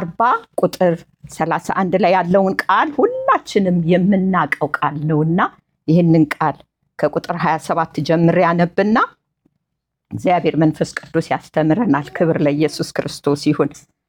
አርባ ቁጥር ሰላሳ አንድ ላይ ያለውን ቃል ሁላችንም የምናውቀው ቃል ነውና ይህንን ቃል ከቁጥር 27 ጀምሬ ያነብና እግዚአብሔር መንፈስ ቅዱስ ያስተምረናል። ክብር ለኢየሱስ ክርስቶስ ይሁን።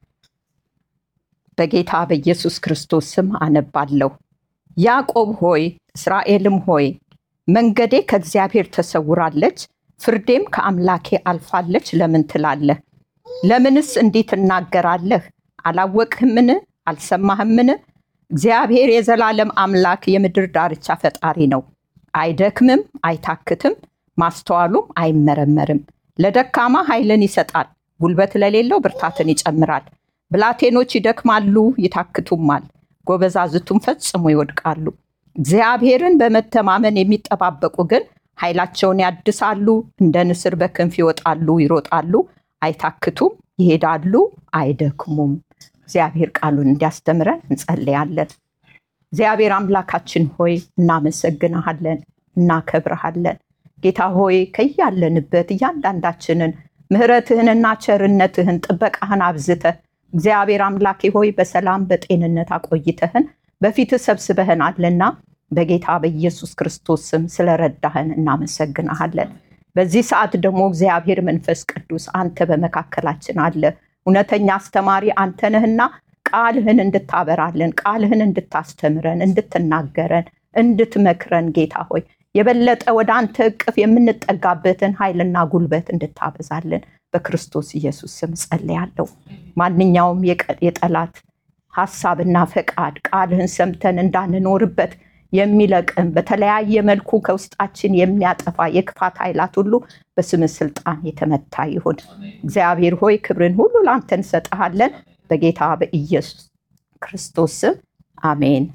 በጌታ በኢየሱስ ክርስቶስ ስም አነባለሁ። ያዕቆብ ሆይ እስራኤልም ሆይ መንገዴ ከእግዚአብሔር ተሰውራለች፣ ፍርዴም ከአምላኬ አልፋለች ለምን ትላለህ? ለምንስ እንዲህ ትናገራለህ? አላወቅህምን? አልሰማህምን? እግዚአብሔር የዘላለም አምላክ የምድር ዳርቻ ፈጣሪ ነው። አይደክምም፣ አይታክትም፣ ማስተዋሉም አይመረመርም። ለደካማ ኃይልን ይሰጣል፣ ጉልበት ለሌለው ብርታትን ይጨምራል። ብላቴኖች ይደክማሉ፣ ይታክቱማል፣ ጎበዛዝቱም ፈጽሞ ይወድቃሉ። እግዚአብሔርን በመተማመን የሚጠባበቁ ግን ኃይላቸውን ያድሳሉ፣ እንደ ንስር በክንፍ ይወጣሉ፣ ይሮጣሉ፣ አይታክቱም፣ ይሄዳሉ፣ አይደክሙም። እግዚአብሔር ቃሉን እንዲያስተምረን እንጸልያለን። እግዚአብሔር አምላካችን ሆይ እናመሰግንሃለን፣ እናከብረሃለን። ጌታ ሆይ ከያለንበት እያንዳንዳችንን ምሕረትህንና ቸርነትህን ጥበቃህን አብዝተህ እግዚአብሔር አምላኬ ሆይ በሰላም በጤንነት አቆይተህን በፊትህ ሰብስበህናልና በጌታ በኢየሱስ ክርስቶስ ስም ስለረዳህን እናመሰግንሃለን። በዚህ ሰዓት ደግሞ እግዚአብሔር መንፈስ ቅዱስ አንተ በመካከላችን አለ። እውነተኛ አስተማሪ አንተ ነህና ቃልህን እንድታበራለን፣ ቃልህን እንድታስተምረን፣ እንድትናገረን፣ እንድትመክረን ጌታ ሆይ የበለጠ ወደ አንተ እቅፍ የምንጠጋበትን ኃይልና ጉልበት እንድታበዛልን በክርስቶስ ኢየሱስ ስም ጸልያለሁ። ማንኛውም የጠላት ሀሳብና ፈቃድ ቃልህን ሰምተን እንዳንኖርበት የሚለቅም በተለያየ መልኩ ከውስጣችን የሚያጠፋ የክፋት ኃይላት ሁሉ በስምህ ስልጣን የተመታ ይሁን። እግዚአብሔር ሆይ ክብርን ሁሉ ለአንተ እንሰጥሃለን በጌታ በኢየሱስ ክርስቶስ ስም አሜን።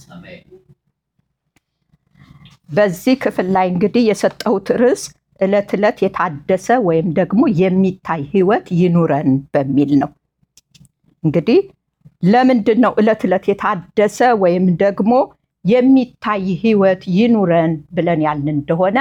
በዚህ ክፍል ላይ እንግዲህ የሰጠሁት ርዕስ ዕለት ዕለት የታደሰ ወይም ደግሞ የሚታይ ህይወት ይኑረን በሚል ነው። እንግዲህ ለምንድን ነው ዕለት ዕለት የታደሰ ወይም ደግሞ የሚታይ ህይወት ይኑረን ብለን ያልን እንደሆነ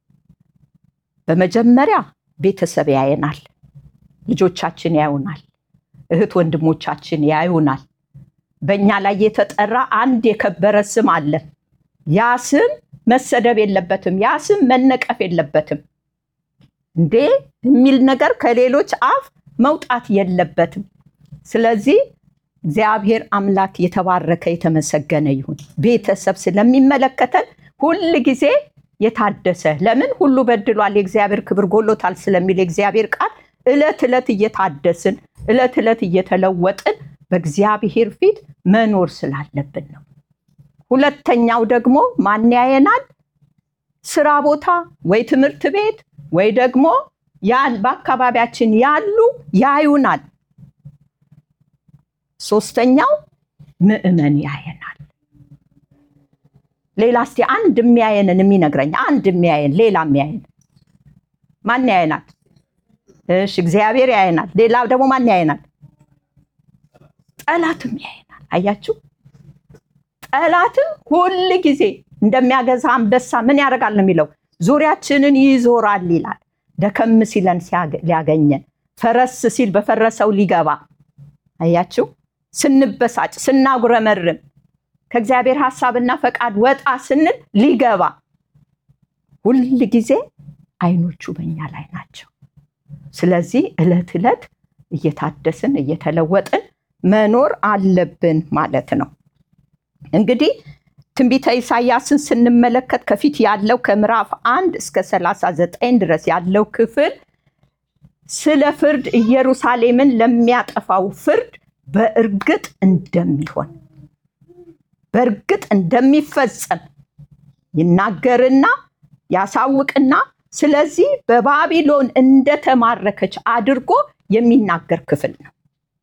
በመጀመሪያ ቤተሰብ ያየናል፣ ልጆቻችን ያዩናል፣ እህት ወንድሞቻችን ያዩናል። በእኛ ላይ የተጠራ አንድ የከበረ ስም አለ። ያ ስም መሰደብ የለበትም። ያ ስም መነቀፍ የለበትም። እንዴ የሚል ነገር ከሌሎች አፍ መውጣት የለበትም። ስለዚህ እግዚአብሔር አምላክ የተባረከ የተመሰገነ ይሁን። ቤተሰብ ስለሚመለከተን ሁል ጊዜ የታደሰ ለምን ሁሉ በድሏል፣ የእግዚአብሔር ክብር ጎሎታል ስለሚል የእግዚአብሔር ቃል ዕለት ዕለት እየታደስን ዕለት ዕለት እየተለወጥን በእግዚአብሔር ፊት መኖር ስላለብን ነው። ሁለተኛው ደግሞ ማን ያየናል? ስራ ቦታ ወይ ትምህርት ቤት ወይ ደግሞ በአካባቢያችን ያሉ ያዩናል። ሶስተኛው ምዕመን ያየናል። ሌላ እስቲ አንድ የሚያየንን የሚነግረኝ አንድ የሚያየን ሌላ የሚያየን ማን ያየናል? እሺ እግዚአብሔር ያየናል። ሌላ ደግሞ ማን ያየናል? ጠላትም ያየናል። አያችሁ ጠላትም ሁል ጊዜ እንደሚያገዛ አንበሳ ምን ያደርጋል ነው የሚለው፣ ዙሪያችንን ይዞራል ይላል። ደከም ሲለን ሊያገኘን፣ ፈረስ ሲል በፈረሰው ሊገባ። አያችሁ ስንበሳጭ፣ ስናጉረመርም፣ ከእግዚአብሔር ሐሳብና ፈቃድ ወጣ ስንል ሊገባ፣ ሁል ጊዜ አይኖቹ በኛ ላይ ናቸው። ስለዚህ ዕለት ዕለት እየታደስን እየተለወጥን መኖር አለብን ማለት ነው። እንግዲህ ትንቢተ ኢሳያስን ስንመለከት ከፊት ያለው ከምዕራፍ አንድ እስከ ሰላሳ ዘጠኝ ድረስ ያለው ክፍል ስለ ፍርድ ኢየሩሳሌምን ለሚያጠፋው ፍርድ በእርግጥ እንደሚሆን በእርግጥ እንደሚፈጸም ይናገርና ያሳውቅና ስለዚህ በባቢሎን እንደተማረከች አድርጎ የሚናገር ክፍል ነው።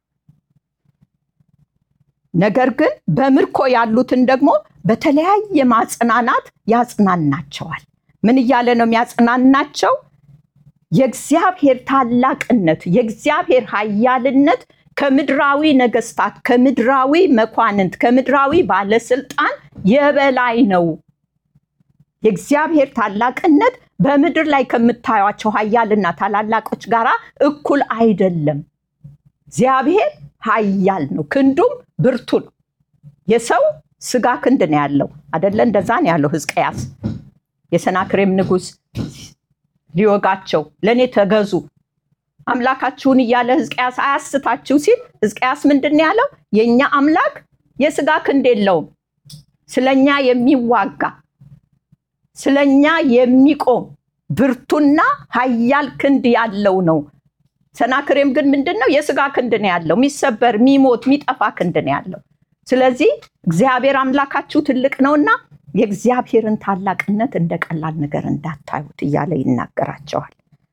ነገር ግን በምርኮ ያሉትን ደግሞ በተለያየ ማጽናናት ያጽናናቸዋል። ምን እያለ ነው የሚያጽናናቸው? የእግዚአብሔር ታላቅነት፣ የእግዚአብሔር ኃያልነት ከምድራዊ ነገስታት፣ ከምድራዊ መኳንንት፣ ከምድራዊ ባለስልጣን የበላይ ነው። የእግዚአብሔር ታላቅነት በምድር ላይ ከምታዩቸው ኃያልና ታላላቆች ጋር እኩል አይደለም። እግዚአብሔር ኃያል ነው፣ ክንዱም ብርቱ ነው። የሰው ስጋ ክንድ ነው ያለው አደለ? እንደዛ ነው ያለው ሕዝቅያስ። የሰናክሬም ንጉሥ ሊወጋቸው ለእኔ ተገዙ አምላካችሁን እያለ ሕዝቅያስ አያስታችሁ ሲል ሕዝቅያስ ምንድን ነው ያለው? የእኛ አምላክ የስጋ ክንድ የለውም፣ ስለኛ የሚዋጋ ስለኛ የሚቆም ብርቱና ኃያል ክንድ ያለው ነው። ሰናክሬም ግን ምንድን ነው? የስጋ ክንድ ነው ያለው፣ የሚሰበር የሚሞት የሚጠፋ ክንድ ነው ያለው። ስለዚህ እግዚአብሔር አምላካችሁ ትልቅ ነውና የእግዚአብሔርን ታላቅነት እንደ ቀላል ነገር እንዳታዩት እያለ ይናገራቸዋል።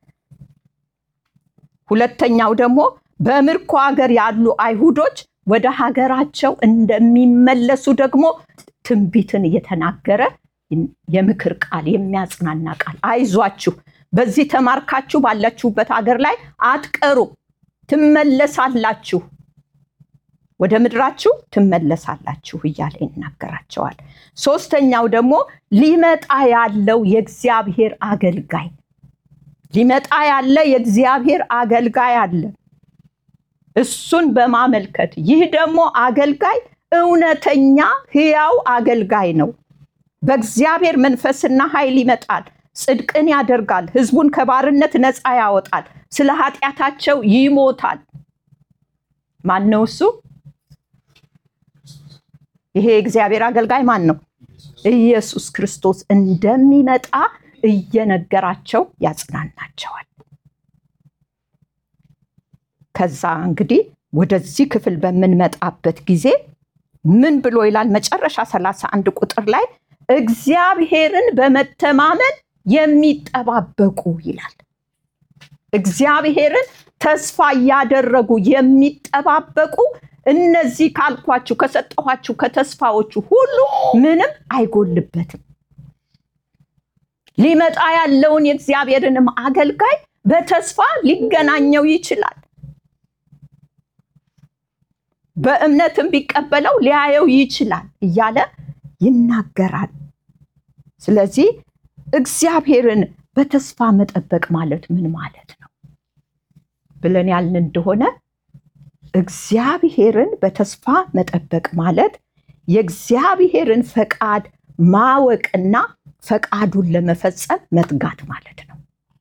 ሁለተኛው ደግሞ በምርኮ ሀገር ያሉ አይሁዶች ወደ ሀገራቸው እንደሚመለሱ ደግሞ ትንቢትን እየተናገረ የምክር ቃል የሚያጽናና ቃል አይዟችሁ፣ በዚህ ተማርካችሁ ባላችሁበት ሀገር ላይ አትቀሩ፣ ትመለሳላችሁ፣ ወደ ምድራችሁ ትመለሳላችሁ እያለ ይናገራቸዋል። ሶስተኛው ደግሞ ሊመጣ ያለው የእግዚአብሔር አገልጋይ ሊመጣ ያለ የእግዚአብሔር አገልጋይ አለ። እሱን በማመልከት ይህ ደግሞ አገልጋይ እውነተኛ ሕያው አገልጋይ ነው። በእግዚአብሔር መንፈስና ኃይል ይመጣል፣ ጽድቅን ያደርጋል፣ ሕዝቡን ከባርነት ነፃ ያወጣል፣ ስለ ኃጢአታቸው ይሞታል። ማን ነው እሱ? ይሄ የእግዚአብሔር አገልጋይ ማን ነው? ኢየሱስ ክርስቶስ እንደሚመጣ እየነገራቸው ያጽናናቸዋል። ከዛ እንግዲህ ወደዚህ ክፍል በምንመጣበት ጊዜ ምን ብሎ ይላል? መጨረሻ ሰላሳ አንድ ቁጥር ላይ እግዚአብሔርን በመተማመን የሚጠባበቁ ይላል። እግዚአብሔርን ተስፋ እያደረጉ የሚጠባበቁ እነዚህ ካልኳችሁ ከሰጠኋችሁ ከተስፋዎቹ ሁሉ ምንም አይጎልበትም። ሊመጣ ያለውን የእግዚአብሔርንም አገልጋይ በተስፋ ሊገናኘው ይችላል። በእምነትም ቢቀበለው ሊያየው ይችላል እያለ ይናገራል። ስለዚህ እግዚአብሔርን በተስፋ መጠበቅ ማለት ምን ማለት ነው ብለን ያልን እንደሆነ እግዚአብሔርን በተስፋ መጠበቅ ማለት የእግዚአብሔርን ፈቃድ ማወቅና ፈቃዱን ለመፈጸም መትጋት ማለት ነው።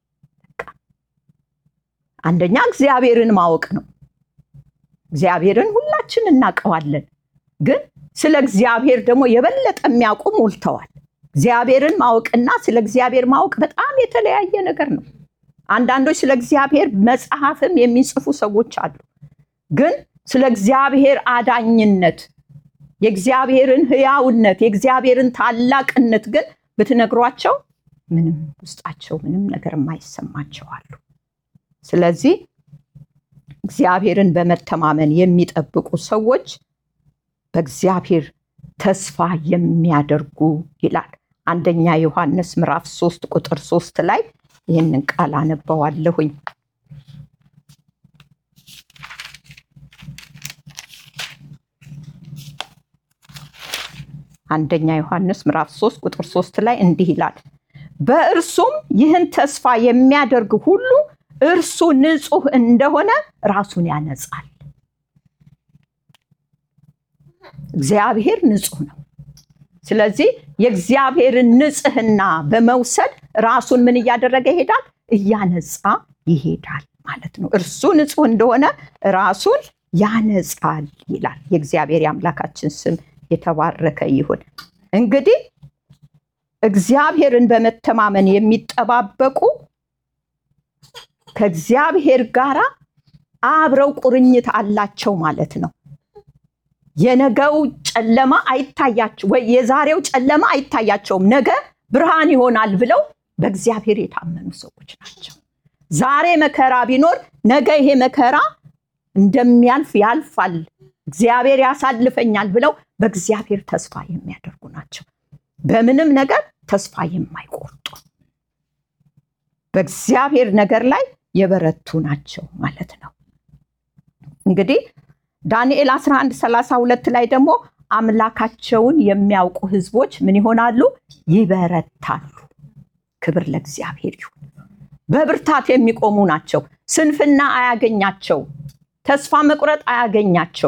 አንደኛ እግዚአብሔርን ማወቅ ነው። እግዚአብሔርን ሁላችን እናውቀዋለን፣ ግን ስለ እግዚአብሔር ደግሞ የበለጠ የሚያውቁ ሞልተዋል። እግዚአብሔርን ማወቅና ስለ እግዚአብሔር ማወቅ በጣም የተለያየ ነገር ነው። አንዳንዶች ስለ እግዚአብሔር መጽሐፍም የሚጽፉ ሰዎች አሉ። ግን ስለ እግዚአብሔር አዳኝነት፣ የእግዚአብሔርን ሕያውነት፣ የእግዚአብሔርን ታላቅነት ግን ብትነግሯቸው ምንም ውስጣቸው ምንም ነገር የማይሰማቸው አሉ። ስለዚህ እግዚአብሔርን በመተማመን የሚጠብቁ ሰዎች በእግዚአብሔር ተስፋ የሚያደርጉ ይላል። አንደኛ ዮሐንስ ምዕራፍ ሶስት ቁጥር ሶስት ላይ ይህንን ቃል አነበዋለሁኝ። አንደኛ ዮሐንስ ምዕራፍ ሶስት ቁጥር ሶስት ላይ እንዲህ ይላል፣ በእርሱም ይህን ተስፋ የሚያደርግ ሁሉ እርሱ ንጹሕ እንደሆነ ራሱን ያነጻል። እግዚአብሔር ንጹሕ ነው። ስለዚህ የእግዚአብሔርን ንጽሕና በመውሰድ ራሱን ምን እያደረገ ይሄዳል? እያነጻ ይሄዳል ማለት ነው። እርሱ ንጹሕ እንደሆነ ራሱን ያነጻል ይላል። የእግዚአብሔር የአምላካችን ስም የተባረከ ይሁን። እንግዲህ እግዚአብሔርን በመተማመን የሚጠባበቁ ከእግዚአብሔር ጋር አብረው ቁርኝት አላቸው ማለት ነው። የነገው ጨለማ አይታያቸው ወይ የዛሬው ጨለማ አይታያቸውም። ነገ ብርሃን ይሆናል ብለው በእግዚአብሔር የታመኑ ሰዎች ናቸው። ዛሬ መከራ ቢኖር ነገ ይሄ መከራ እንደሚያልፍ ያልፋል፣ እግዚአብሔር ያሳልፈኛል ብለው በእግዚአብሔር ተስፋ የሚያደርጉ ናቸው። በምንም ነገር ተስፋ የማይቆርጡ በእግዚአብሔር ነገር ላይ የበረቱ ናቸው ማለት ነው። እንግዲህ ዳንኤል 11 32 ላይ ደግሞ አምላካቸውን የሚያውቁ ሕዝቦች ምን ይሆናሉ? ይበረታሉ። ክብር ለእግዚአብሔር ይሁን። በብርታት የሚቆሙ ናቸው። ስንፍና አያገኛቸውም። ተስፋ መቁረጥ አያገኛቸው።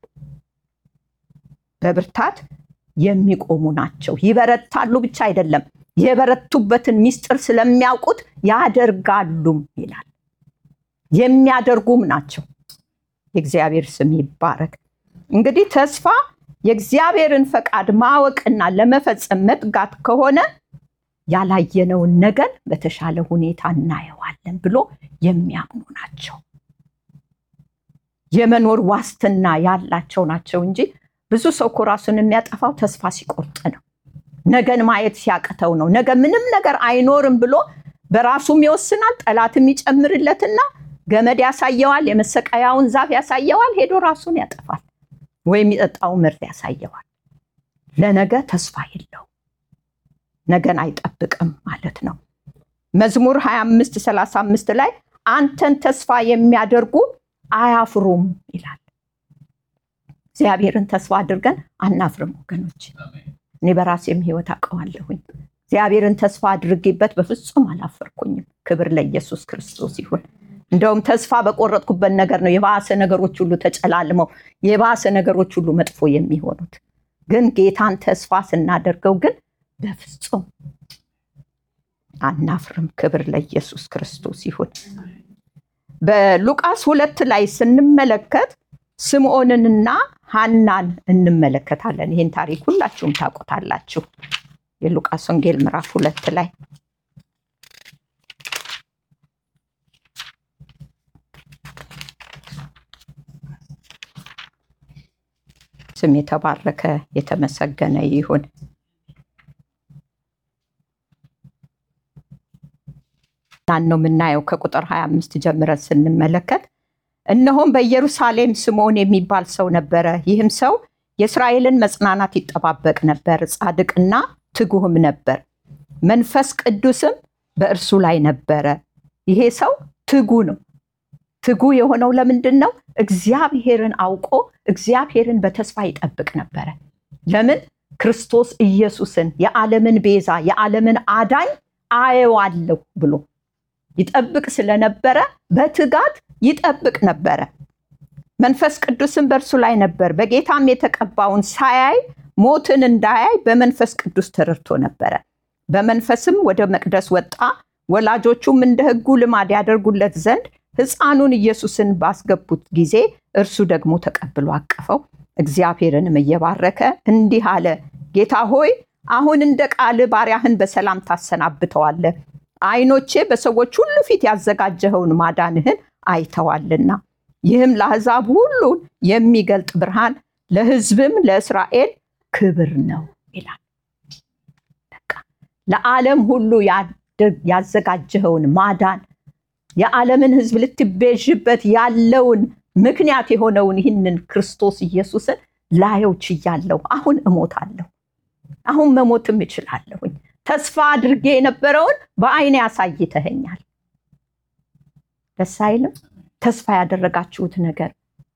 በብርታት የሚቆሙ ናቸው። ይበረታሉ ብቻ አይደለም፣ የበረቱበትን ምስጢር ስለሚያውቁት ያደርጋሉም ይላል። የሚያደርጉም ናቸው። የእግዚአብሔር ስም ይባረክ። እንግዲህ ተስፋ የእግዚአብሔርን ፈቃድ ማወቅና ለመፈጸም መትጋት ከሆነ ያላየነውን ነገር በተሻለ ሁኔታ እናየዋለን ብሎ የሚያምኑ ናቸው። የመኖር ዋስትና ያላቸው ናቸው እንጂ ብዙ ሰው እኮ ራሱን የሚያጠፋው ተስፋ ሲቆርጥ ነው። ነገን ማየት ሲያቅተው ነው። ነገ ምንም ነገር አይኖርም ብሎ በራሱም ይወስናል። ጠላትም ይጨምርለትና ገመድ ያሳየዋል፣ የመሰቀያውን ዛፍ ያሳየዋል፣ ሄዶ ራሱን ያጠፋል። ወይም የጠጣው ምርት ያሳየዋል። ለነገ ተስፋ የለው፣ ነገን አይጠብቅም ማለት ነው። መዝሙር 25 35 ላይ አንተን ተስፋ የሚያደርጉ አያፍሩም ይላል። እግዚአብሔርን ተስፋ አድርገን አናፍርም ወገኖች። እኔ በራሴም ህይወት አውቀዋለሁኝ። እግዚአብሔርን ተስፋ አድርጌበት በፍጹም አላፈርኩኝም። ክብር ለኢየሱስ ክርስቶስ ይሁን። እንደውም ተስፋ በቆረጥኩበት ነገር ነው የባሰ ነገሮች ሁሉ ተጨላልመው የባሰ ነገሮች ሁሉ መጥፎ የሚሆኑት። ግን ጌታን ተስፋ ስናደርገው ግን በፍጹም አናፍርም። ክብር ለኢየሱስ ክርስቶስ ይሁን። በሉቃስ ሁለት ላይ ስንመለከት ስምዖንንና ሐናን እንመለከታለን። ይህን ታሪክ ሁላችሁም ታውቁታላችሁ። የሉቃስ ወንጌል ምዕራፍ ሁለት ላይ ስም የተባረከ የተመሰገነ ይሁን። ናን ነው የምናየው ከቁጥር 25 ጀምረን ስንመለከት እነሆም በኢየሩሳሌም ስምዖን የሚባል ሰው ነበረ። ይህም ሰው የእስራኤልን መጽናናት ይጠባበቅ ነበር፣ ጻድቅና ትጉህም ነበር፣ መንፈስ ቅዱስም በእርሱ ላይ ነበረ። ይሄ ሰው ትጉ ነው። ትጉ የሆነው ለምንድን ነው? እግዚአብሔርን አውቆ እግዚአብሔርን በተስፋ ይጠብቅ ነበረ። ለምን? ክርስቶስ ኢየሱስን የዓለምን ቤዛ የዓለምን አዳኝ አየዋለሁ ብሎ ይጠብቅ ስለነበረ በትጋት ይጠብቅ ነበረ። መንፈስ ቅዱስም በእርሱ ላይ ነበር። በጌታም የተቀባውን ሳያይ ሞትን እንዳያይ በመንፈስ ቅዱስ ተረድቶ ነበረ። በመንፈስም ወደ መቅደስ ወጣ። ወላጆቹም እንደ ሕጉ ልማድ ያደርጉለት ዘንድ ሕፃኑን ኢየሱስን ባስገቡት ጊዜ እርሱ ደግሞ ተቀብሎ አቀፈው። እግዚአብሔርንም እየባረከ እንዲህ አለ፣ ጌታ ሆይ አሁን እንደ ቃል ባሪያህን በሰላም ታሰናብተዋለህ። ዓይኖቼ በሰዎች ሁሉ ፊት ያዘጋጀኸውን ማዳንህን አይተዋልና ይህም ለአሕዛብ ሁሉ የሚገልጥ ብርሃን ለሕዝብም ለእስራኤል ክብር ነው ይላል። በቃ ለዓለም ሁሉ ያዘጋጀኸውን ማዳን የዓለምን ሕዝብ ልትቤዥበት ያለውን ምክንያት የሆነውን ይህንን ክርስቶስ ኢየሱስን ላየው ችያለሁ። አሁን እሞታለሁ። አሁን መሞትም እችላለሁኝ። ተስፋ አድርጌ የነበረውን በዓይኔ ያሳይተኸኛል። ደስ አይልም? ተስፋ ያደረጋችሁት ነገር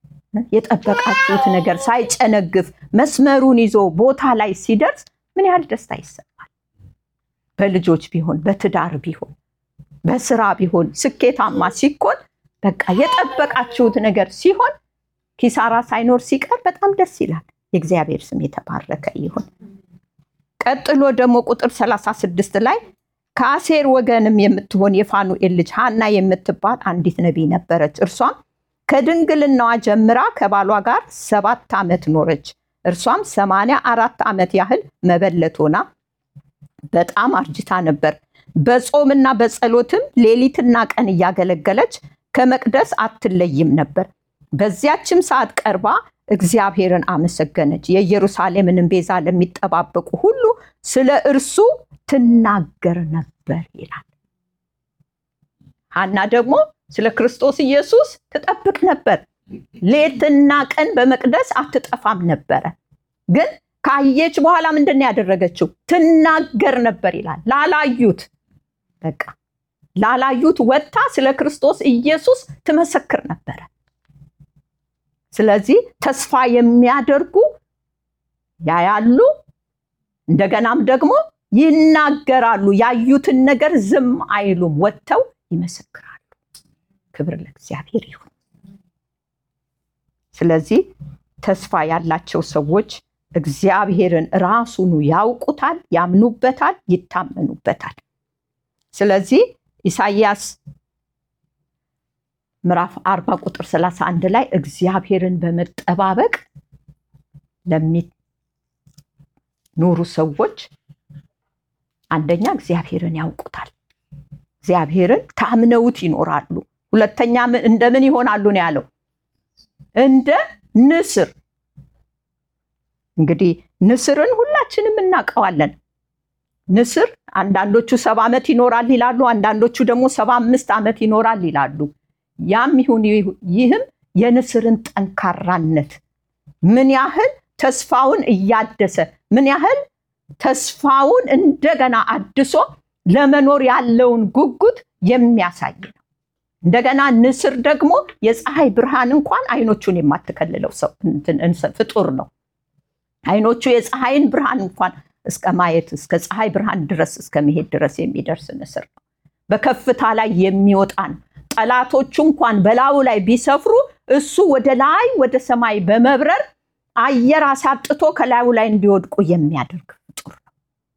የጠበቃችሁት ነገር ሳይጨነግፍ መስመሩን ይዞ ቦታ ላይ ሲደርስ ምን ያህል ደስታ ይሰማል። በልጆች ቢሆን፣ በትዳር ቢሆን፣ በስራ ቢሆን ስኬታማ ሲኮን በቃ የጠበቃችሁት ነገር ሲሆን ኪሳራ ሳይኖር ሲቀር በጣም ደስ ይላል። የእግዚአብሔር ስም የተባረከ ይሁን። ቀጥሎ ደግሞ ቁጥር 36 ላይ ከአሴር ወገንም የምትሆን የፋኑኤል ልጅ ሐና የምትባል አንዲት ነቢይ ነበረች። እርሷም ከድንግልናዋ ጀምራ ከባሏ ጋር ሰባት ዓመት ኖረች። እርሷም ሰማንያ አራት ዓመት ያህል መበለት ሆና በጣም አርጅታ ነበር። በጾምና በጸሎትም ሌሊትና ቀን እያገለገለች ከመቅደስ አትለይም ነበር። በዚያችም ሰዓት ቀርባ እግዚአብሔርን አመሰገነች። የኢየሩሳሌምንም ቤዛ ለሚጠባበቁ ሁሉ ስለ እርሱ ትናገር ነበር ይላል። ሐና ደግሞ ስለ ክርስቶስ ኢየሱስ ትጠብቅ ነበር። ሌትና ቀን በመቅደስ አትጠፋም ነበረ። ግን ካየች በኋላ ምንድን ነው ያደረገችው? ትናገር ነበር ይላል። ላላዩት በቃ ላላዩት ወጥታ ስለ ክርስቶስ ኢየሱስ ትመሰክር ነበረ። ስለዚህ ተስፋ የሚያደርጉ ያያሉ፣ እንደገናም ደግሞ ይናገራሉ። ያዩትን ነገር ዝም አይሉም፣ ወጥተው ይመሰክራሉ። ክብር ለእግዚአብሔር ይሁን። ስለዚህ ተስፋ ያላቸው ሰዎች እግዚአብሔርን ራሱኑ ያውቁታል፣ ያምኑበታል፣ ይታመኑበታል። ስለዚህ ኢሳይያስ ምዕራፍ 40 ቁጥር 31 ላይ እግዚአብሔርን በመጠባበቅ ለሚኖሩ ሰዎች አንደኛ እግዚአብሔርን ያውቁታል፣ እግዚአብሔርን ታምነውት ይኖራሉ። ሁለተኛ እንደምን ይሆናሉ ነው ያለው? እንደ ንስር። እንግዲህ ንስርን ሁላችንም እናውቀዋለን። ንስር አንዳንዶቹ ሰባ ዓመት ይኖራል ይላሉ፣ አንዳንዶቹ ደግሞ ሰባ አምስት ዓመት ይኖራል ይላሉ። ያም ይሁን ይህም የንስርን ጠንካራነት ምን ያህል ተስፋውን እያደሰ ምን ያህል ተስፋውን እንደገና አድሶ ለመኖር ያለውን ጉጉት የሚያሳይ ነው። እንደገና ንስር ደግሞ የፀሐይ ብርሃን እንኳን አይኖቹን የማትከልለው ሰው ፍጡር ነው። አይኖቹ የፀሐይን ብርሃን እንኳን እስከ ማየት እስከ ፀሐይ ብርሃን ድረስ እስከ መሄድ ድረስ የሚደርስ ንስር ነው። በከፍታ ላይ የሚወጣ ነው። ጠላቶቹ እንኳን በላዩ ላይ ቢሰፍሩ እሱ ወደ ላይ ወደ ሰማይ በመብረር አየር አሳጥቶ ከላዩ ላይ እንዲወድቁ የሚያደርግ ፍጡር ነው።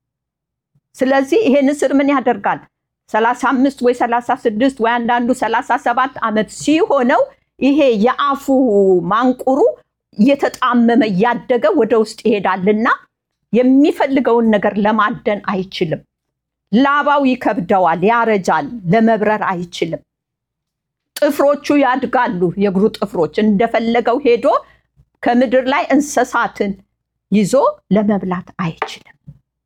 ስለዚህ ይሄ ንስር ምን ያደርጋል? ሰላሳ አምስት ወይ ሰላሳ ስድስት ወይ አንዳንዱ ሰላሳ ሰባት ዓመት ሲሆነው ይሄ የአፉ ማንቁሩ እየተጣመመ እያደገ ወደ ውስጥ ይሄዳልና የሚፈልገውን ነገር ለማደን አይችልም። ላባው ይከብደዋል፣ ያረጃል፣ ለመብረር አይችልም። ጥፍሮቹ ያድጋሉ፣ የእግሩ ጥፍሮች እንደፈለገው ሄዶ ከምድር ላይ እንስሳትን ይዞ ለመብላት አይችልም።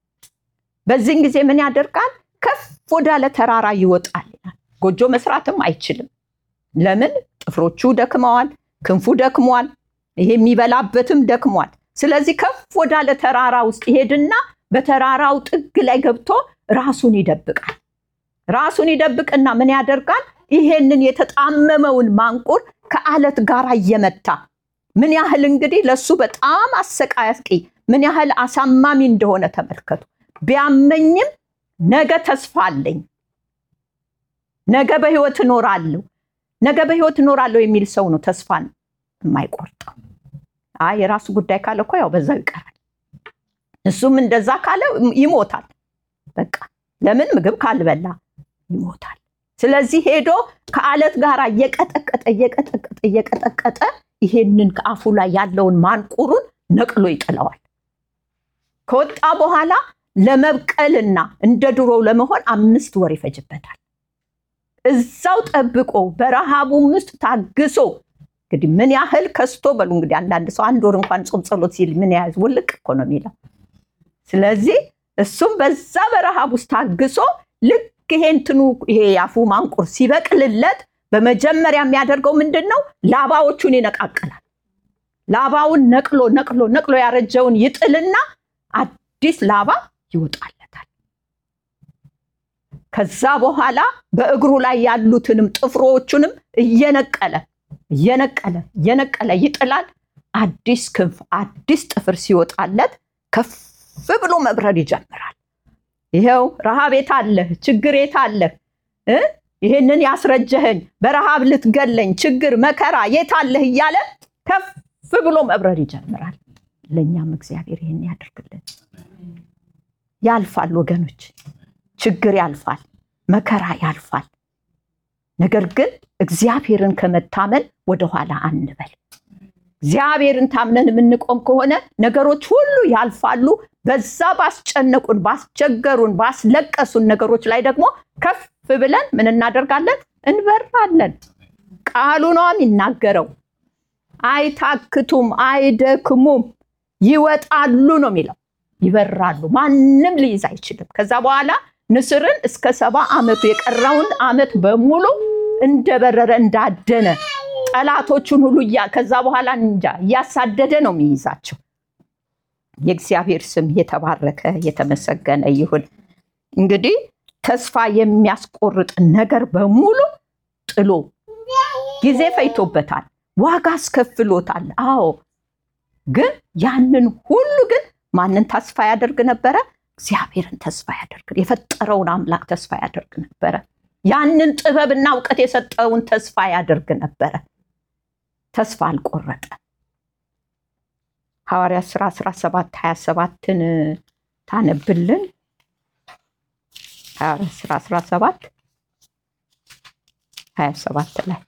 በዚህን ጊዜ ምን ያደርጋል? ከፍ ወዳለ ተራራ ይወጣል ይላል። ጎጆ መስራትም አይችልም። ለምን? ጥፍሮቹ ደክመዋል፣ ክንፉ ደክሟል፣ ይሄ የሚበላበትም ደክሟል። ስለዚህ ከፍ ወዳለ ተራራ ውስጥ ይሄድና በተራራው ጥግ ላይ ገብቶ ራሱን ይደብቃል። ራሱን ይደብቅና ምን ያደርጋል? ይሄንን የተጣመመውን ማንቁር ከአለት ጋር እየመታ ምን ያህል እንግዲህ ለሱ በጣም አሰቃቂ ምን ያህል አሳማሚ እንደሆነ ተመልከቱ። ቢያመኝም ነገ ተስፋ አለኝ፣ ነገ በህይወት እኖራለሁ፣ ነገ በህይወት እኖራለሁ የሚል ሰው ነው ተስፋን የማይቆርጠው። አይ የራሱ ጉዳይ ካለ እኮ ያው በዛው ይቀራል። እሱም እንደዛ ካለ ይሞታል። በቃ ለምን ምግብ ካልበላ ይሞታል። ስለዚህ ሄዶ ከአለት ጋር እየቀጠቀጠ እየቀጠቀጠ እየቀጠቀጠ ይሄንን ከአፉ ላይ ያለውን ማንቁሩን ነቅሎ ይጥለዋል። ከወጣ በኋላ ለመብቀልና እንደ ድሮው ለመሆን አምስት ወር ይፈጅበታል። እዛው ጠብቆ በረሃቡም ውስጥ ታግሶ እንግዲህ ምን ያህል ከስቶ በሉ እንግዲህ አንዳንድ ሰው አንድ ወር እንኳን ጾም ጸሎት ሲል ምን ያህል ውልቅ እኮ ነው የሚለው። ስለዚህ እሱም በዛ በረሃብ ውስጥ ታግሶ ልክ ይሄ እንትኑ ይሄ የአፉ ማንቁር ሲበቅልለት በመጀመሪያ የሚያደርገው ምንድን ነው? ላባዎቹን ይነቃቅላል። ላባውን ነቅሎ ነቅሎ ነቅሎ ያረጀውን ይጥልና አዲስ ላባ ይወጣለታል። ከዛ በኋላ በእግሩ ላይ ያሉትንም ጥፍሮቹንም እየነቀለ እየነቀለ እየነቀለ ይጥላል። አዲስ ክንፍ አዲስ ጥፍር ሲወጣለት ከፍ ብሎ መብረር ይጀምራል። ይኸው ረሃብ የት አለህ? ችግር የት አለህ? ይህንን ያስረጀኸኝ በረሃብ ልትገለኝ ችግር መከራ የት አለህ እያለ ከፍ ብሎ መብረር ይጀምራል። ለእኛም እግዚአብሔር ይህን ያደርግልን። ያልፋል ወገኖች፣ ችግር ያልፋል፣ መከራ ያልፋል። ነገር ግን እግዚአብሔርን ከመታመን ወደኋላ አንበል። እግዚአብሔርን ታምነን የምንቆም ከሆነ ነገሮች ሁሉ ያልፋሉ። በዛ ባስጨነቁን፣ ባስቸገሩን፣ ባስለቀሱን ነገሮች ላይ ደግሞ ከፍ ብለን ምን እናደርጋለን? እንበራለን። ቃሉ ነው የሚናገረው። አይታክቱም፣ አይደክሙም፣ ይወጣሉ ነው የሚለው። ይበራሉ፣ ማንም ሊይዝ አይችልም። ከዛ በኋላ ንስርን እስከ ሰባ ዓመቱ የቀረውን ዓመት በሙሉ እንደበረረ እንዳደነ ጠላቶቹን ሁሉ ከዛ በኋላ እንጃ እያሳደደ ነው የሚይዛቸው። የእግዚአብሔር ስም የተባረከ የተመሰገነ ይሁን። እንግዲህ ተስፋ የሚያስቆርጥ ነገር በሙሉ ጥሎ ጊዜ ፈይቶበታል፣ ዋጋ አስከፍሎታል። አዎ፣ ግን ያንን ሁሉ ግን ማንን ተስፋ ያደርግ ነበረ? እግዚአብሔርን ተስፋ ያደርግ የፈጠረውን አምላክ ተስፋ ያደርግ ነበረ። ያንን ጥበብና እውቀት የሰጠውን ተስፋ ያደርግ ነበረ። ተስፋ አልቆረጠ። ሐዋርያ ሥራ 17 27ን ታነብልን። ሐዋርያ ሥራ 17 27 ላይ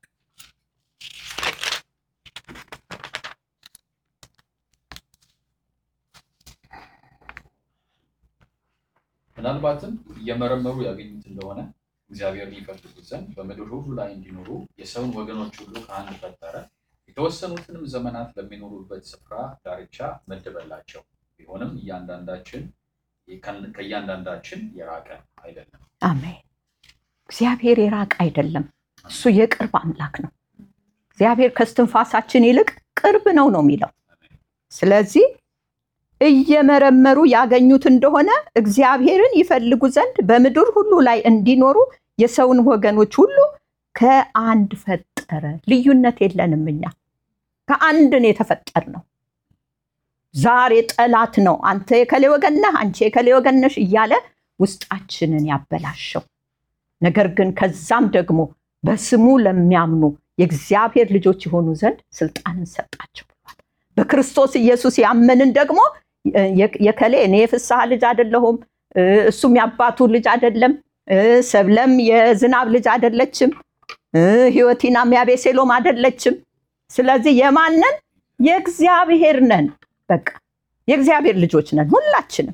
ምናልባትም እየመረመሩ ያገኙት እንደሆነ እግዚአብሔርን ይፈልጉት ዘንድ በምድር ሁሉ ላይ እንዲኖሩ የሰውን ወገኖች ሁሉ ከአንድ ፈጠረ። የተወሰኑትንም ዘመናት ለሚኖሩበት ስፍራ ዳርቻ መደበላቸው። ቢሆንም እያንዳንዳችን ከእያንዳንዳችን የራቀ አይደለም። አሜን። እግዚአብሔር የራቀ አይደለም። እሱ የቅርብ አምላክ ነው። እግዚአብሔር ከስትንፋሳችን ይልቅ ቅርብ ነው ነው የሚለው። ስለዚህ እየመረመሩ ያገኙት እንደሆነ እግዚአብሔርን ይፈልጉ ዘንድ በምድር ሁሉ ላይ እንዲኖሩ የሰውን ወገኖች ሁሉ ከአንድ ፈጠረ። ልዩነት የለንም። እኛ ከአንድ ነው የተፈጠርነው። ዛሬ ጠላት ነው አንተ የከሌ ወገን ነህ፣ አንቺ የከሌ ወገን ነሽ እያለ ውስጣችንን ያበላሸው። ነገር ግን ከዛም ደግሞ በስሙ ለሚያምኑ የእግዚአብሔር ልጆች የሆኑ ዘንድ ስልጣንን ሰጣቸው ብሏል። በክርስቶስ ኢየሱስ ያመንን ደግሞ የከሌ እኔ የፍስሐ ልጅ አይደለሁም፣ እሱም የአባቱ ልጅ አይደለም፣ ሰብለም የዝናብ ልጅ አይደለችም፣ ሕይወቲናም የአቤሴሎም አይደለችም። ስለዚህ የማንን የእግዚአብሔር ነን። በቃ የእግዚአብሔር ልጆች ነን ሁላችንም።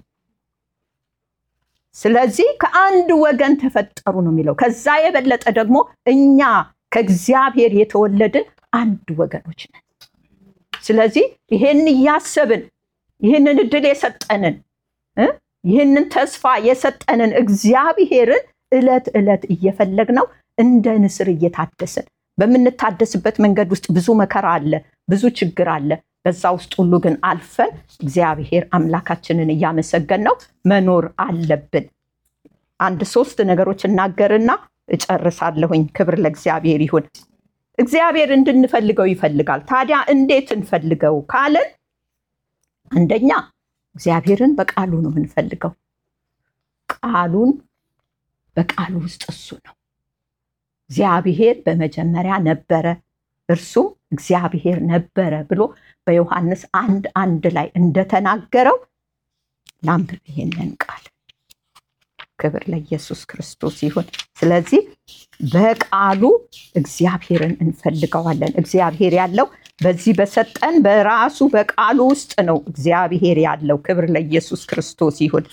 ስለዚህ ከአንድ ወገን ተፈጠሩ ነው የሚለው። ከዛ የበለጠ ደግሞ እኛ ከእግዚአብሔር የተወለድን አንድ ወገኖች ነን። ስለዚህ ይሄን እያሰብን ይህንን እድል የሰጠንን ይህንን ተስፋ የሰጠንን እግዚአብሔርን ዕለት ዕለት እየፈለግነው እንደ ንስር እየታደስን በምንታደስበት መንገድ ውስጥ ብዙ መከራ አለ፣ ብዙ ችግር አለ። በዛ ውስጥ ሁሉ ግን አልፈን እግዚአብሔር አምላካችንን እያመሰገን ነው መኖር አለብን። አንድ ሶስት ነገሮች እናገርና እጨርሳለሁኝ። ክብር ለእግዚአብሔር ይሁን። እግዚአብሔር እንድንፈልገው ይፈልጋል። ታዲያ እንዴት እንፈልገው ካለን አንደኛ እግዚአብሔርን በቃሉ ነው የምንፈልገው። ቃሉን በቃሉ ውስጥ እሱ ነው። እግዚአብሔር በመጀመሪያ ነበረ፣ እርሱም እግዚአብሔር ነበረ ብሎ በዮሐንስ አንድ አንድ ላይ እንደተናገረው ላንብብ ይሄንን ቃል። ክብር ለኢየሱስ ክርስቶስ ይሁን። ስለዚህ በቃሉ እግዚአብሔርን እንፈልገዋለን። እግዚአብሔር ያለው በዚህ በሰጠን በራሱ በቃሉ ውስጥ ነው እግዚአብሔር ያለው። ክብር ለኢየሱስ ክርስቶስ ይሁን።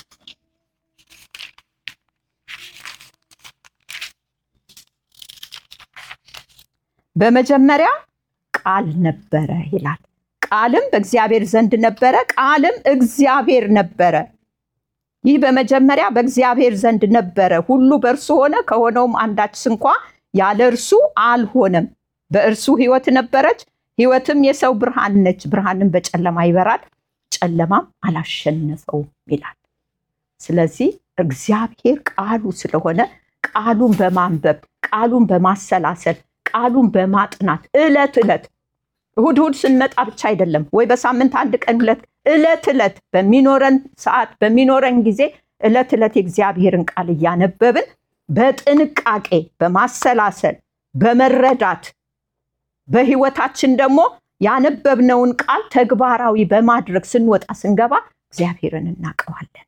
በመጀመሪያ ቃል ነበረ ይላል። ቃልም በእግዚአብሔር ዘንድ ነበረ፣ ቃልም እግዚአብሔር ነበረ። ይህ በመጀመሪያ በእግዚአብሔር ዘንድ ነበረ። ሁሉ በእርሱ ሆነ፣ ከሆነውም አንዳች ስንኳ ያለ እርሱ አልሆነም። በእርሱ ሕይወት ነበረች፣ ሕይወትም የሰው ብርሃን ነች። ብርሃንም በጨለማ ይበራል፣ ጨለማም አላሸነፈውም ይላል። ስለዚህ እግዚአብሔር ቃሉ ስለሆነ ቃሉን በማንበብ ቃሉን በማሰላሰል ቃሉን በማጥናት ዕለት ዕለት እሁድ እሁድ ስንመጣ ብቻ አይደለም ወይ በሳምንት አንድ ቀን ሁለት ዕለት ዕለት በሚኖረን ሰዓት በሚኖረን ጊዜ ዕለት ዕለት የእግዚአብሔርን ቃል እያነበብን በጥንቃቄ በማሰላሰል በመረዳት በህይወታችን ደግሞ ያነበብነውን ቃል ተግባራዊ በማድረግ ስንወጣ ስንገባ እግዚአብሔርን እናውቀዋለን።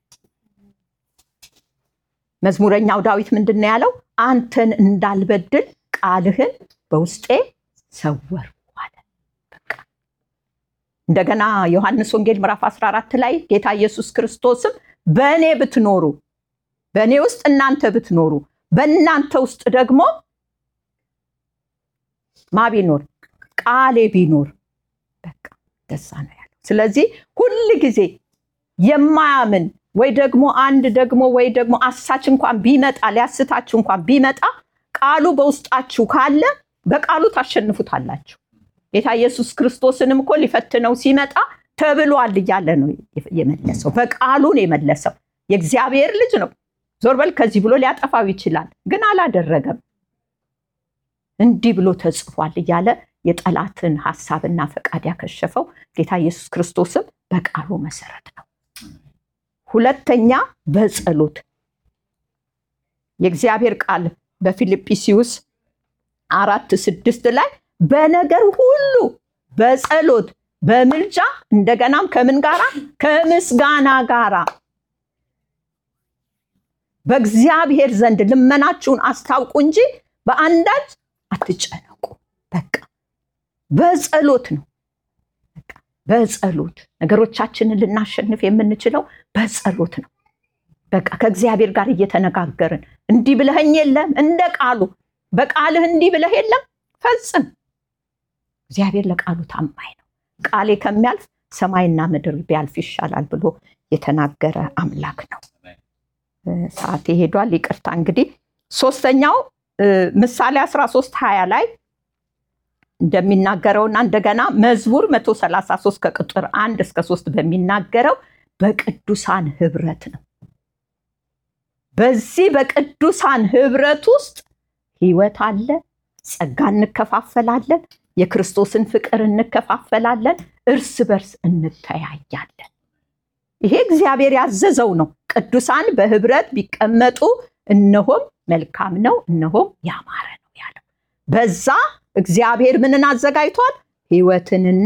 መዝሙረኛው ዳዊት ምንድን ነው ያለው? አንተን እንዳልበድል ቃልህን በውስጤ ሰወር አለ። በቃ እንደገና ዮሐንስ ወንጌል ምዕራፍ 14 ላይ ጌታ ኢየሱስ ክርስቶስም በእኔ ብትኖሩ በእኔ ውስጥ እናንተ ብትኖሩ በእናንተ ውስጥ ደግሞ ማ ቢኖር ቃሌ ቢኖር በቃ ደሳ ነው ያለው። ስለዚህ ሁል ጊዜ የማያምን ወይ ደግሞ አንድ ደግሞ ወይ ደግሞ አሳች እንኳን ቢመጣ ሊያስታችሁ እንኳን ቢመጣ ቃሉ በውስጣችሁ ካለ በቃሉ ታሸንፉታላችሁ። ጌታ ኢየሱስ ክርስቶስንም እኮ ሊፈትነው ሲመጣ ተብሏል እያለ ነው የመለሰው። በቃሉን የመለሰው የእግዚአብሔር ልጅ ነው። ዞር በል ከዚህ ብሎ ሊያጠፋው ይችላል፣ ግን አላደረገም። እንዲህ ብሎ ተጽፏል እያለ የጠላትን ሀሳብና ፈቃድ ያከሸፈው ጌታ ኢየሱስ ክርስቶስም በቃሉ መሰረት ነው። ሁለተኛ በጸሎት የእግዚአብሔር ቃል በፊልጵስዩስ አራት ስድስት ላይ በነገር ሁሉ በጸሎት በምልጃ እንደገናም ከምን ጋራ ከምስጋና ጋራ በእግዚአብሔር ዘንድ ልመናችሁን አስታውቁ እንጂ በአንዳች አትጨነቁ። በቃ በጸሎት ነው። በቃ በጸሎት ነገሮቻችንን ልናሸንፍ የምንችለው በጸሎት ነው። በቃ ከእግዚአብሔር ጋር እየተነጋገርን እንዲህ ብለኸኝ የለም እንደ ቃሉ በቃልህ እንዲህ ብለህ የለም ፈጽም። እግዚአብሔር ለቃሉ ታማኝ ነው። ቃሌ ከሚያልፍ ሰማይና ምድር ቢያልፍ ይሻላል ብሎ የተናገረ አምላክ ነው። ሰዓት ሄዷል፣ ይቅርታ። እንግዲህ ሶስተኛው ምሳሌ 13 20 ላይ እንደሚናገረውና እንደገና መዝሙር 133 ከቁጥር አንድ እስከ ሶስት በሚናገረው በቅዱሳን ህብረት ነው። በዚህ በቅዱሳን ህብረት ውስጥ ህይወት አለ፣ ጸጋ እንከፋፈላለን፣ የክርስቶስን ፍቅር እንከፋፈላለን፣ እርስ በርስ እንተያያለን። ይሄ እግዚአብሔር ያዘዘው ነው። ቅዱሳን በህብረት ቢቀመጡ እነሆም መልካም ነው፣ እነሆም ያማረ ነው ያለው። በዛ እግዚአብሔር ምንን አዘጋጅቷል? ህይወትንና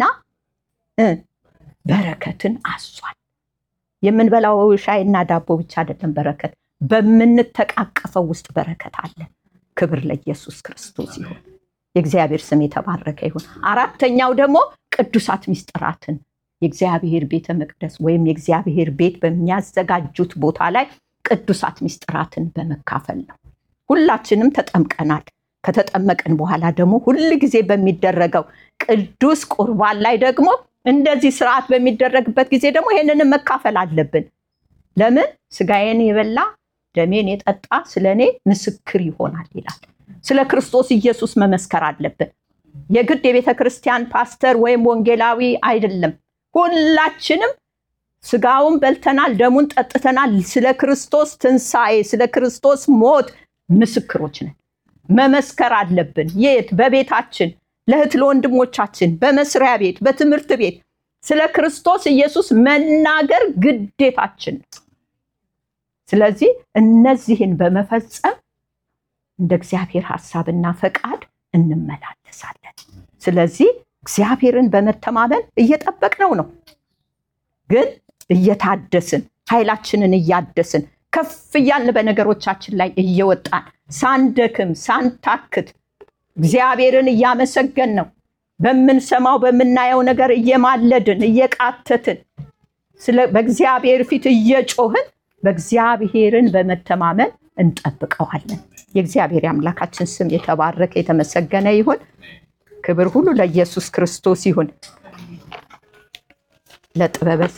በረከትን አዟል። የምንበላው ሻይና ዳቦ ብቻ አይደለም በረከት፣ በምንተቃቀፈው ውስጥ በረከት አለ። ክብር ለኢየሱስ ክርስቶስ ይሁን። የእግዚአብሔር ስም የተባረከ ይሁን። አራተኛው ደግሞ ቅዱሳት ምስጢራትን የእግዚአብሔር ቤተ መቅደስ ወይም የእግዚአብሔር ቤት በሚያዘጋጁት ቦታ ላይ ቅዱሳት ምስጢራትን በመካፈል ነው። ሁላችንም ተጠምቀናል። ከተጠመቅን በኋላ ደግሞ ሁል ጊዜ በሚደረገው ቅዱስ ቁርባን ላይ ደግሞ እንደዚህ ስርዓት በሚደረግበት ጊዜ ደግሞ ይህንንም መካፈል አለብን። ለምን ስጋዬን የበላ ደሜን የጠጣ ስለ እኔ ምስክር ይሆናል ይላል። ስለ ክርስቶስ ኢየሱስ መመስከር አለብን። የግድ የቤተ ክርስቲያን ፓስተር ወይም ወንጌላዊ አይደለም። ሁላችንም ስጋውን በልተናል፣ ደሙን ጠጥተናል። ስለ ክርስቶስ ትንሣኤ፣ ስለ ክርስቶስ ሞት ምስክሮች ነን። መመስከር አለብን። የት? በቤታችን፣ ለእህት ለወንድሞቻችን፣ በመስሪያ ቤት፣ በትምህርት ቤት ስለ ክርስቶስ ኢየሱስ መናገር ግዴታችን ነው። ስለዚህ እነዚህን በመፈጸም እንደ እግዚአብሔር ሐሳብና ፈቃድ እንመላለሳለን። ስለዚህ እግዚአብሔርን በመተማመን እየጠበቅነው ነው፣ ግን እየታደስን ኃይላችንን እያደስን ከፍ እያልን በነገሮቻችን ላይ እየወጣን ሳንደክም ሳንታክት እግዚአብሔርን እያመሰገን ነው። በምንሰማው በምናየው ነገር እየማለድን እየቃተትን በእግዚአብሔር ፊት እየጮህን በእግዚአብሔርን በመተማመን እንጠብቀዋለን። የእግዚአብሔር የአምላካችን ስም የተባረከ የተመሰገነ ይሁን። ክብር ሁሉ ለኢየሱስ ክርስቶስ ይሁን። ለጥበበ